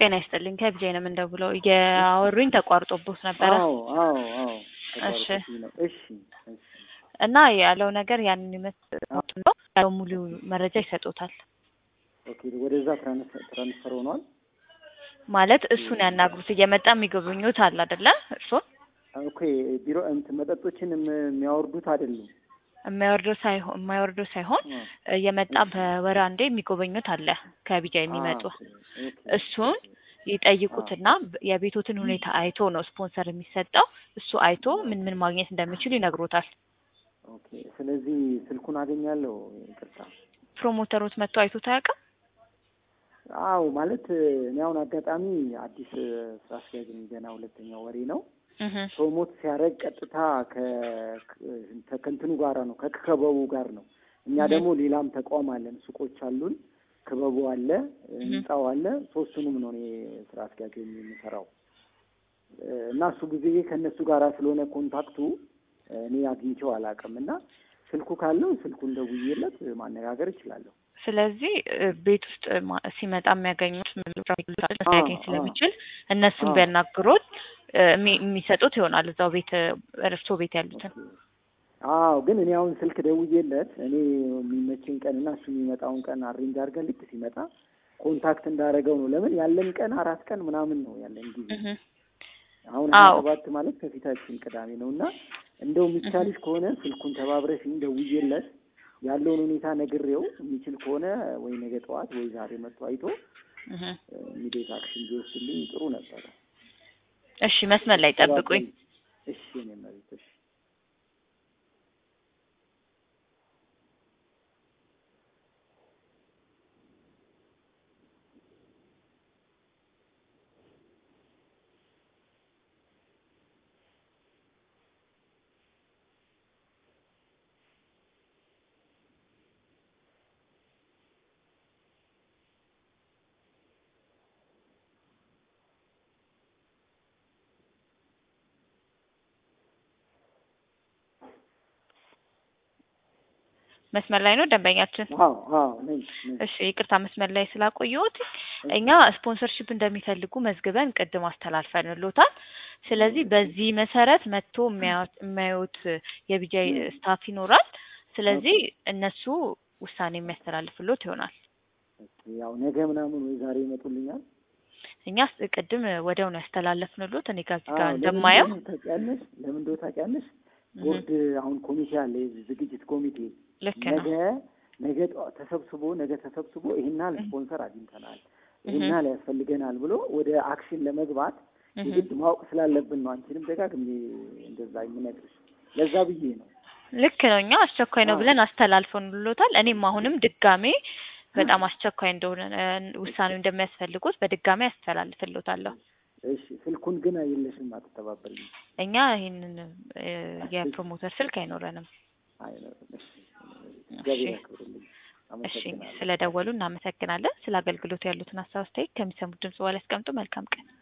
ጤና ይስጥልኝ ከቢጃይ ነው የምንደውለው። እያወሩኝ ተቋርጦቦት ነበረ አዎ አዎ አዎ እሺ። ተቋርጦብኝ ነው። እሺ እሺ እና ያለው ነገር ያንን ይመስል ነው ያለው ሙሉ መረጃ ይሰጡታል። ኦኬ ወደዛ ትራንስ- ትራንስፈር ሆኗል። ማለት እሱን ያናግሩት እየመጣ የሚጎበኙት አለ አይደለ? እርሱን ኦኬ ቢሮ እንትን መጠጦችን የም- የሚያወርዱት አይደሉም። የማይወርደው ሳይሆን የማይወርደው ሳይሆን አ፣ እየመጣ በወር አንዴ የሚጎበኙት አለ ከቢጃ የሚመጡ አ፣ ኦኬ፣ ኦኬ፣ እሱን ኦኬ። ይጠይቁትና የቤቶትን ሁኔታ አይቶ ነው ስፖንሰር የሚሰጠው። እሱ አይቶ ምን ምን ማግኘት እንደሚችሉ ይነግሮታል። ኦኬ ስለዚህ ስልኩን አገኛለሁ። ይቅርታ። ፕሮሞተሮች መጥቶ አይቶት አያውቅም? አዎ ማለት እኔ አሁን አጋጣሚ አዲስ ስራ አስኪያጅ ነኝ። ገና ሁለተኛው ወሬ ነው። እህ ፕሮሞት ሲያደርግ ቀጥታ ከ- ከ- ከእንትኑ ጋራ ነው ከክበቡ ጋር ነው። እኛ እህ። ደግሞ ሌላም ተቋም አለን፣ ሱቆች አሉን፣ ክበቡ አለ፣ ህንጻው አለ። ሶስቱንም ነው እኔ ስራ አስኪያጅ ሆኜ የምሰራው እና እሱ ጊዜ ከእነሱ ጋራ ስለሆነ ኮንታክቱ እኔ አግኝቼው አላውቅም እና ስልኩ ካለው ስልኩን ደውዬለት ማነጋገር እችላለሁ። ስለዚህ እ፣ ቤት ውስጥ ማ- ሲመጣ የሚያገኙት አዎ፣ ሊያገኝ ስለሚችል እነሱን አዎ። ቢያናግሩት እ፣ የሚ- የሚሰጡት ይሆናል እዛው ቤት እርሶ ቤት ያሉትን አዎ ግን እኔ አሁን ስልክ ደውዬለት እኔ የሚመቸኝ ቀን እና እሱ የሚመጣውን ቀን አሬንጅ አድርገን ልክ ሲመጣ ኮንታክት እንዳደረገው ነው። ለምን ያለን ቀን አራት ቀን ምናምን ነው ያለን ጊዜ። እህ አሁን ሀያ አዎ። ሰባት ማለት ከፊታችን ቅዳሜ ነው እና እንደው የሚቻልሽ ከሆነ ስልኩን ተባብረሽኝ ደውዬለት ያለውን ሁኔታ ነግሬው የሚችል ከሆነ ወይ ነገ ጠዋት ወይ ዛሬ መጥቶ አይቶ እህ ኢሚዲየት አክሽን ቢወስድልኝ ጥሩ ነበረ። እሺ መስመር ላይ ጠብቁኝ። እሺ እኔ መቤት እሺ መስመር ላይ ነው ደንበኛችን። አዎ አዎ ነኝ ነኝ። እሺ ይቅርታ መስመር ላይ ስላቆየሁት እኛ ስፖንሰርሺፕ እንደሚፈልጉ መዝግበን ቅድም አስተላልፈንሎታል። ስለዚህ በዚህ መሰረት መጥቶ የሚያዩት- የሚያዩት የቢጃይ ስታፍ ይኖራል። ስለዚህ እነሱ ውሳኔ የሚያስተላልፍሎት ይሆናል። ያው ነገ ምናምን ወይ ዛሬ ይመጡልኛል። እኛ ስ- ቅድም ወዲያው ነው ያስተላለፍንሎት። እኔ ጋር እዚህ ጋር አዎ፣ ለምን እንደማየው እንደሆነ ታውቂያለሽ? ለምን እንደሆነ ታውቂያለሽ? እህ፣ ቦርድ አሁን ኮሚቴ አለ፣ የዚህ ዝግጅት ኮሚቴ ልክ ነው። ነገ ነገ ጠዋ- ተሰብስቦ ነገ ተሰብስቦ ይሄን ያህል ስፖንሰር አግኝተናል፣ ይሄን እህ፣ ያህል ያስፈልገናል ብሎ ወደ አክሽን ለመግባት እህ። የግድ ማወቅ ስላለብን ነው። አንቺንም ደጋግሜ እንደዛ የምነግርሽ ለዛ ብዬ ነው። ልክ ነው። እኛ አስቸኳይ ነው አዎ። ብለን አስተላልፈንሎታል። እኔም አሁንም ድጋሜ በጣም አስቸኳይ እንደሆነ እ፣ ውሳኔው እንደሚያስፈልጉት በድጋሜ አስተላልፍሎታለሁ። እሺ፣ ስልኩን ግን የለሽም፣ አትተባበሪኝ። እኛ ይህንን እ፣ የፕሮሞተር ስልክ አይኖረንም። አይኖርም። እሺ፣ እሺ እግዚአብሔር ያክብርልኝ። እሺ፣ አመሰግናለሁ። ስለደወሉ እናመሰግናለን። ስለ አገልግሎቱ ያሉትን ሀሳብ አስተያየት ከሚሰሙት ድምጽ በኋላ ያስቀምጡ። መልካም ቀን።